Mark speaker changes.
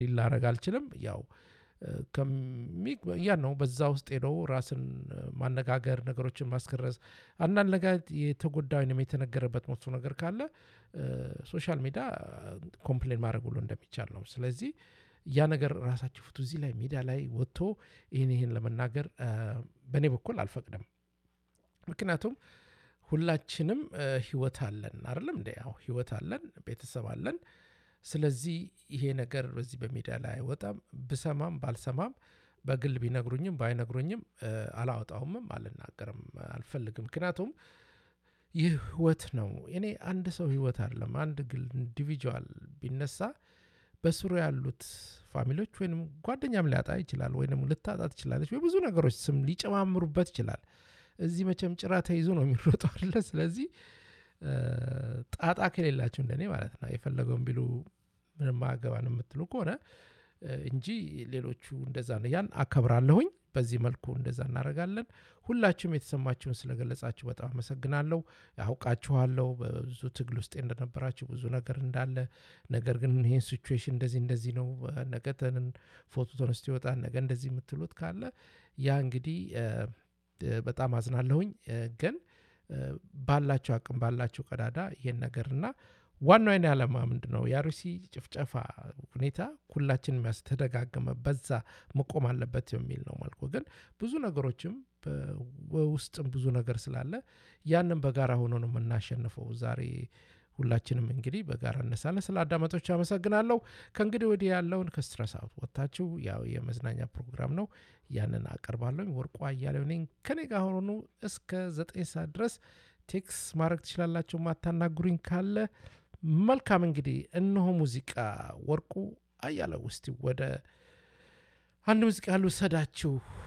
Speaker 1: ላረግ አልችልም። ያው ያ ነው በዛ ውስጥ ሄደው ራስን ማነጋገር፣ ነገሮችን ማስከረስ፣ አንዳንድ ነገር የተጎዳ ወይም የተነገረበት መጥፎ ነገር ካለ ሶሻል ሚዲያ ኮምፕሌን ማድረግ ሁሉ እንደሚቻል ነው። ስለዚህ ያ ነገር ራሳችሁ ፍቱ። እዚህ ላይ ሚዲያ ላይ ወጥቶ ይህን ይህን ለመናገር በእኔ በኩል አልፈቅድም። ምክንያቱም ሁላችንም ህይወት አለን አይደለም እንደ ያው ህይወት አለን፣ ቤተሰብ አለን። ስለዚህ ይሄ ነገር በዚህ በሚዲያ ላይ አይወጣም። ብሰማም ባልሰማም በግል ቢነግሩኝም ባይነግሩኝም አላወጣውምም፣ አልናገርም፣ አልፈልግም። ምክንያቱም ይህ ህይወት ነው። እኔ አንድ ሰው ህይወት አይደለም አንድ ግል ኢንዲቪጁዋል ቢነሳ በስሩ ያሉት ፋሚሊዎች ወይም ጓደኛም ሊያጣ ይችላል፣ ወይም ልታጣ ትችላለች። በብዙ ነገሮች ስም ሊጨማምሩበት ይችላል። እዚህ መቼም ጭራ ተይዞ ነው የሚሮጠው አለ። ስለዚህ ጣጣ ከሌላችሁ እንደኔ ማለት ነው የፈለገውን ቢሉ ምንም አገባን የምትሉ ከሆነ እንጂ ሌሎቹ እንደዛ ነው። ያን አከብራለሁኝ። በዚህ መልኩ እንደዛ እናደርጋለን። ሁላችሁም የተሰማችሁን ስለገለጻችሁ በጣም አመሰግናለሁ። ያውቃችኋለሁ በብዙ ትግል ውስጥ እንደነበራችሁ ብዙ ነገር እንዳለ፣ ነገር ግን ይህን ሲቹዌሽን እንደዚህ እንደዚህ ነው፣ ነገ ፎቶ ተነስቶ ይወጣል፣ ነገ እንደዚህ የምትሉት ካለ ያ እንግዲህ በጣም አዝናለሁኝ። ግን ባላቸው አቅም ባላቸው ቀዳዳ ይሄን ነገርና ዋናው አይነ ዓላማ ምንድን ነው? የአርሲ ጭፍጨፋ ሁኔታ ሁላችን የሚያስተደጋገመ በዛ መቆም አለበት የሚል ነው መልኩ። ግን ብዙ ነገሮችም በውስጥም ብዙ ነገር ስላለ ያንን በጋራ ሆኖ ነው የምናሸንፈው። ዛሬ ሁላችንም እንግዲህ በጋራ እነሳለን። ስለ አዳመጦች አመሰግናለሁ። ከእንግዲህ ወዲህ ያለውን ከስትረስ አውት ወጥታችሁ ያው የመዝናኛ ፕሮግራም ነው ያንን አቀርባለሁ። ወርቁ አያሌው ነኝ። ከኔ ጋር ሆኑ እስከ ዘጠኝ ሰዓት ድረስ ቴክስ ማድረግ ትችላላችሁ። ማታናግሩኝ ካለ መልካም። እንግዲህ እነሆ ሙዚቃ ወርቁ አያሌው ውስጥ ወደ አንድ ሙዚቃ ልውሰዳችሁ።